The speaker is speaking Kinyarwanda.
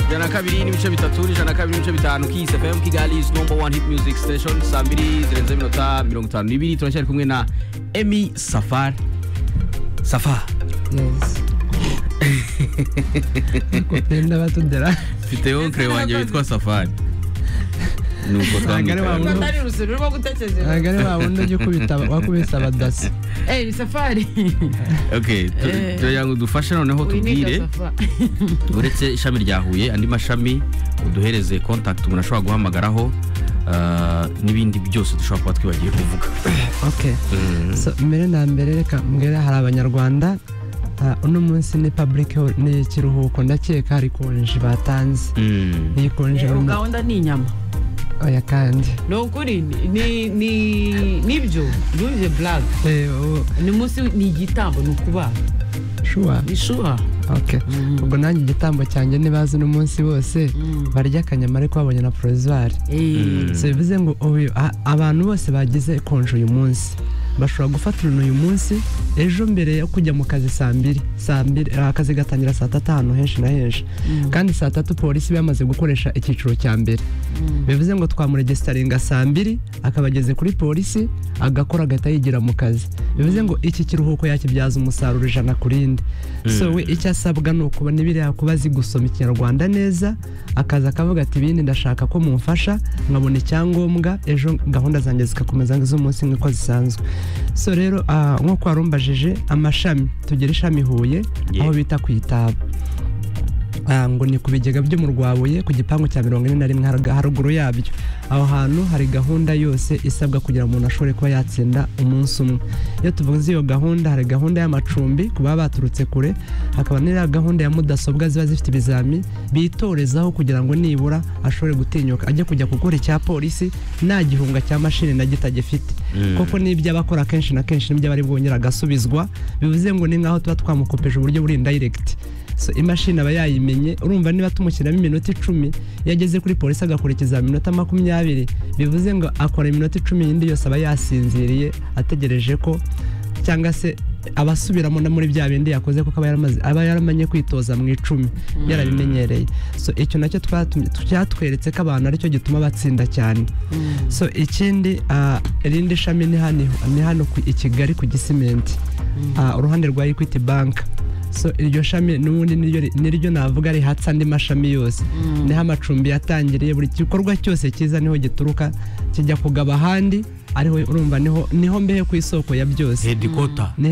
ijana na kabiri n'ibice bitatu ijana na kabiri n'ibice bitanu kiyisi fm kigali is number one hit music station saa mbiri zirenze iminota mirongo itanu n'ibiri turacyari kumwe na emi safari safa Yes. Ariko pe n'abatudera mfite onkere wanjye witwa safari nuko Ntabwo ari wa twamwitwa wundi- ari urusoro rwo gutekereza ntabwo ari wa wundi ujya ukubita wakubise abadasi eyi safari okay tu- Eh. turagira ngo udufashe noneho winiga tubwire safa uretse ishami rya huye andi mashami uduhereze contact umuntu ashobora guhamagaraho ah, n'ibindi byose dushobora kuba twibagiye kuvuga okay so mbere na mbere reka mbwire hari abanyarwanda ah, uno munsi ni public hol- ni ikiruhuko ndakeka hari konji batanze Mm. iyi konji Eh, buri mu- gahunda ni inyama oya kandi ni ukuri ni- ni ni- nibyo ntubihe blague Eh, ubu- ni umunsi ni igitambo ni ukubaha shuwa ni shuha okay ubwo nanjye igitambo cyanjye nibazi uno munsi bose Mm. barya akanyama ariko babonye na porozwari Eh, so bivuze ngo uyu- a- abantu bose bagize konji uyu munsi bashobora gufata uruntu uyu munsi ejo mbere yo kujya mu kazi saa mbiri saa mbiri ah, akazi gatangira saa tatu ahantu henshi na henshi kandi saa tatu polisi bamaze gukoresha icyiciro cya mbere bivuze ngo twamuregestaringa saa mbiri akaba ageze kuri polisi agakora agahita yigira mu kazi bivuze ngo iki kiruhuko yakibyaza umusaruro ijana ku rindi so we icyo asabwa ni ukuba n'ibiriya kuba azi gusoma ikinyarwanda neza akaza akavuga ati ibindi ndashaka ko mumfasha nkabona icyangombwa ejo gahunda zanjye zigakomeza z'umunsi nk'uko zisanzwe so rero ah, nk'uko warumbajije amashami tugira ishami huye Yeah. aho bita ku itaba Ah, ngo ni ku bigega byo mu rwabuye ku gipangu cya mirongo ine na rimwe harag- haruguru yabyo aho hantu hari gahunda yose isabwa kugira ngo umuntu ashobore kuba yatsinda umunsi umwe iyo tuvuze iyo gahunda hari gahunda y'amacumbi ku baba baturutse kure hakaba n'iriya gahunda ya mudasobwa ziba zifite ibizami bitorezaho kugira ngo nibura ashobore gutinyuka ajye kujya gukora icya polisi nta gihunga cya mashini na gito agifite Mm. kuko n'ibyo aba akora kenshi na kenshi n'ibyo aba ari bwongera agasubizwa bivuze ngo ni nk'aho tuba twamukopeje uburyo buri indirect so imashini aba yayimenye urumva niba tumushyiramo iminota icumi iyo ageze kuri polisi agakurikiza iminota makumyabiri bivuze ngo akora iminota icumi yindi yose aba yasinziriye ategereje ko cyangwa se aba asubiramo no muri bya bindi yakoze kuko aba yaramaze- aba yaramanye kwitoza mu icumi yarabimenyereye so icyo nacyo twatumye- cyatweretse ko abantu aricyo gituma batsinda cyane so ikindi ah, irindi shami ni hano ni hano ku- i kigali ku gisimenti Ah, uruhande rwa equity bank so iryo shami n'ubundi niryo ri- niryo navuga rihatse andi mashami yose niho amacumbi yatangiriye buri gikorwa cyose cyiza niho gituruka kijya kugaba ahandi ariho urumva niho niho mbehe ku isoko ya byose hedikota Ni